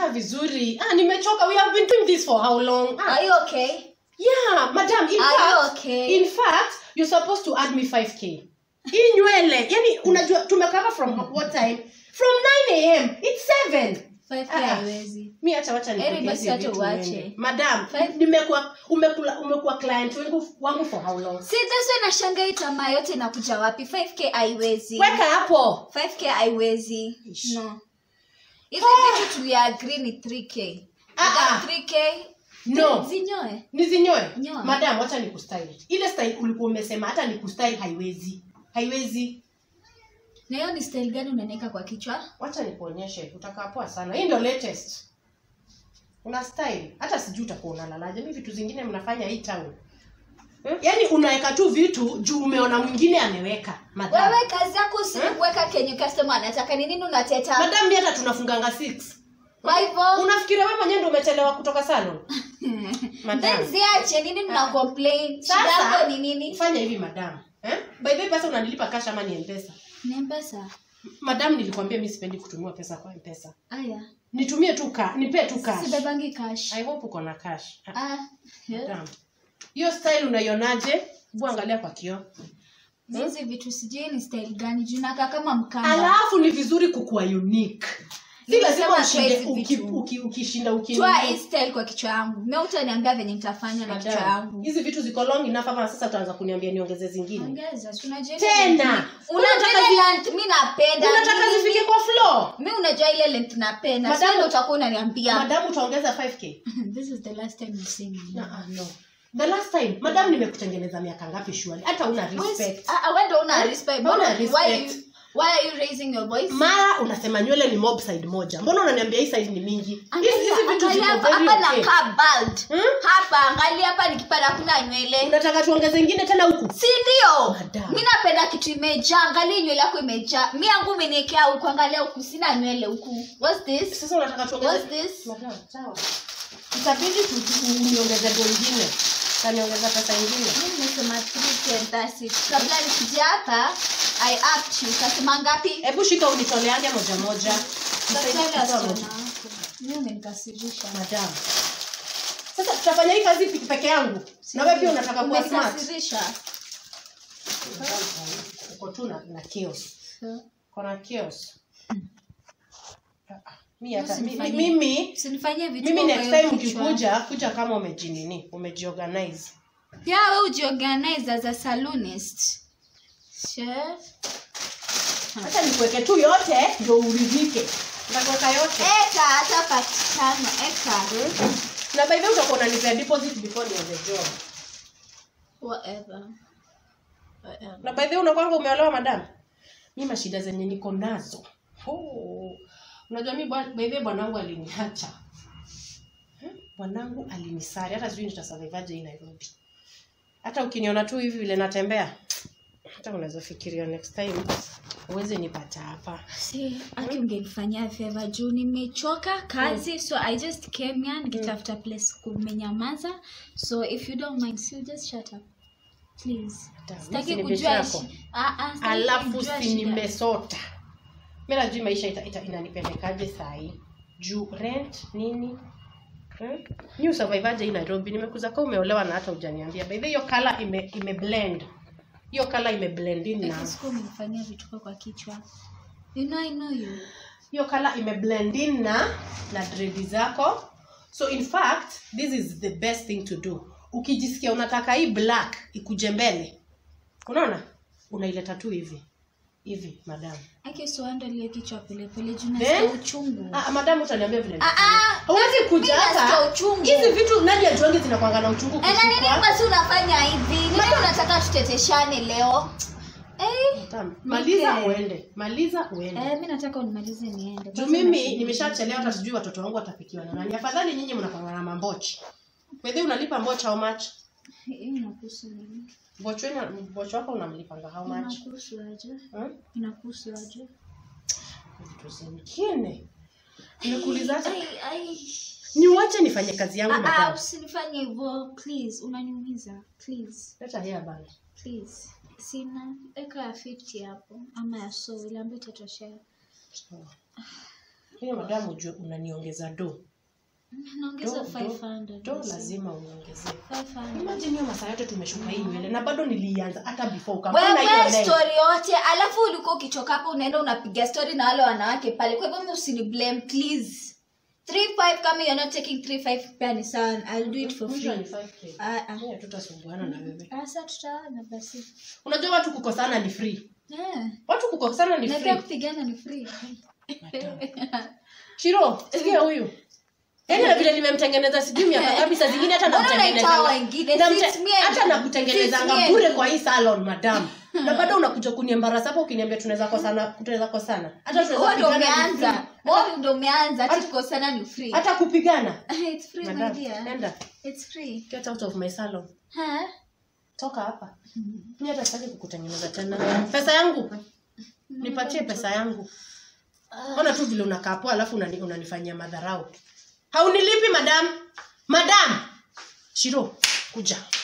unakaa vizuri ah nimechoka we have been doing this for how long ah, Are you okay? yeah madam in Are you fact okay? in fact you're supposed to add me 5k hii nywele yani unajua tumekava from what time from 9 am it's 7 5K Ah, ah. haiwezi. mi acha wacha Heri nipige basi hizi hata vitu uache. niende. madam Five- nimekuwa umekula umekuwa client wangu wangu for how long Si that's why nashangaa hii tamaa yote inakuja wapi? 5K haiwezi. weka hapo 5K haiwezi. Ish. No. Hizi Ah. vitu tuliagree ni 3K. Ah, Madam, ah. 3K. no Zinyoe. nizinyoe Nyoa. madam wacha nikustyle ile style ulikuwa umesema hata nikustyle haiwezi haiwezi Na hiyo ni style gani unaniweka kwa kichwa? wacha nikuonyeshe utakaa poa sana hii ndio latest una style hata sijui utakuwa unalalaje mi vitu zingine mnafanya hii town hmm? yaani unaweka tu vitu juu umeona mwingine ameweka madam Wewe kazi yako si kuweka kenye customer anataka ni nini unateta? madam mi hata tunafunganga 6 Kwa hivyo unafikiria wewe mwenyewe ndio umechelewa kutoka salon madam then ziache nini mna complain? Shida Sasa- yako ni nini? fanya hivi madam eh? by the way pesa unanilipa cash ama ni mpesa Ni mpesa. madam nilikwambia mi sipendi kutumia pesa kwa mpesa Aya. nitumie tu ka nipee tu cash Sibebangi cash. i hope uko na cash Ah, Ah. yeah. madam hiyo style unaionaje hebu angalia kwa kioo Hizi vitu sijui ni style gani juu nakaa kama mkamba. alafu ni vizuri kukuwa unique si lazima Nimesema ushinde siwezi uki- vitu. uki- ukishinda uki Toa hii style kwa kichwa yangu. Mimi utaniambia venye nitafanya na kichwa Madam, yangu. hizi vitu ziko long enough ama sasa utaanza kuniambia niongeze zingine Ongeza, si unajua ile Tena. length- Unataka Unajua ile zi- length mimi napenda. unataka Mimi- zifike kwa floor Mimi unajua ile length napenda. Madam- Sasa ndio utakuwa unaniambia. madam utaongeza 5k This is the last time you see me. no, ah, no. the last time madam nimekutengeneza miaka ngapi shwali hata una respect Ah, ah, wewe ndio una respect. Hauna Mbona- Why respect. you- why are you raising your voice? mara unasema nywele ni mob side moja mbona unaniambia hii side ni mingi hizi Angalia hizi vitu angalia ziko hapa very hapa okay. nakaa bald. Hmm? Hapa angalia hapa nikipata kuna nywele. unataka tuongeze ingine tena huku Si ndio? Madam. Mi napenda kitu imejaa. Angalia nywele yako imejaa. Mi yangu umeniwekea huku, angalia huku, sina nywele huku. What's this? sasa unataka tuongeze What's this? Madam, sawa itabidi tu- tu- uniongeze do ingine taniongeza pesa ingine Mi nimesema 3K and that's it. Kabla nikija hapa, I asked you. Kasema ngapi? hebu shika unitoleange moja moja Daktari Nisaidie kutoa asichana moja. wako. Mi umenikasirisha. madam sasa tutafanya hii kazi peke- peke yangu na wewe pia unataka kuwa smart Umenikasirisha. uko tu na, na chaos kona chaos Ah, ah, mi hata mi- Usinifanyie- mimi Usinifanyie vitu mimi kwa next hiyo time kichwa. ukikuja kuja kama umejinini umejiorganize pia we ujiorganize as a saloonist Sure. hata nikuweke tu yote ndio uridhike nitakuweka yote eka hata pakitano eka na by the way utakuwa unanipea deposit before nianze job whatever whatever na by the way unakwanga umeolewa madam mi mashida zenye niko nazo oh. unajua mi bwa- by the way bwanangu aliniacha Eh, bwanangu alinisari hata sijui nitasurvivaje hii nairobi hata ukiniona tu hivi vile natembea hata unaweza fikiria next time uweze nipata hapa si aki ungenifanyia favor juu nimechoka kazi so i just came here nikitafuta place kumenyamaza so if you don't mind so just shut up please Hata, mi sitaki si ni kujua bitch yako. shi- Ah, ah, sitaki alafu kujua si shida. nimesota mi najui maisha ita, ita, inanipelekaje sahii juu rent nini hmm? ni usurvivaje hii nairobi nimekuza ka umeolewa na hata ujaniambia by the way, hiyo kala ime, ime blend hiyo kala ime blend in na Siku umenifanyia vituko kwa kichwa you know i know you hiyo kala ime blend in na na dredi zako so in fact this is the best thing to do ukijisikia unataka hii black ikuje mbele unaona unaileta tu hivi hivi madam aki usiandalie kichwa polepole juu Then? nasikia uchungu Ah, madam utaniambia vile Ah, ah, hauwezi kuja mimi nasikia hapa uchungu. hizi vitu nani ajuangi zinakwanga na uchungu Eh, na nini kushikwa basi unafanya hivi nini unataka tuteteshane leo eh, Madam, maliza Nike. uende maliza uende eh, mi nataka unimalize niende juu Basi mimi nasi- nimeshachelewa hata sijui watoto wangu watapikiwa na nani afadhali nyinyi mnapanga na mambochi wedhi unalipa mbocha how much Hii inakuhusu nini? mbocho wenu- mbocho wako unamlipanga how much Inakuhusu aje Hmm? inakuhusu aje vitu zingine nimekuuliza hata Ai, ai. niwache nifanye kazi yangu Ah, ah, madam usinifanye hivyo please unaniumiza please leta hea bana please sina eka ya 50 hapo ama ya so ile ambayo itatoshea hiyo madam ujue unaniongeza do naongeza Do- do- 500 do lazima uniongezee 500 imagine hiyo masaa yote tumeshuka hii nywele na bado nilianza hata before ukapona hiyo wewe length. story yote alafu ulikuwa ukitoka hapo unaenda unapiga story na wale wanawake pale kwa hivyo usini blame please 35 kama you're not taking 35 pia ni sawa i'll do it for Mwisho free ni 5K. ah ah Yeah, tutasumbuana na wewe sasa tutaona basi unajua watu kukosana ni free yeah watu kukosana ni na pia free kupigana ni free shiro sikia huyu yaani na vile nimemtengeneza sijui miaka ngapi saa zingine hata Mbona unaita namtengenezanga- wengine? namte- Since me and- hata since nakutengenezanga me and bure you. kwa hii salon madam na bado unakuja kuniembarasa hapo ukiniambia tunaweza kosana tunaweza kosana hata wewe tunaweza ndo pigana ni umeanza free. wewe ndo umeanza ati kukosana ni free hata kupigana it's free my madam dear enda it's free get out of my salon huh toka hapa mi hata sitaki kukutengeneza tena pesa yangu nipatie pesa yangu ona tu vile unakaa poa alafu unani- unanifanyia madharau haunilipi madam madam shiro kuja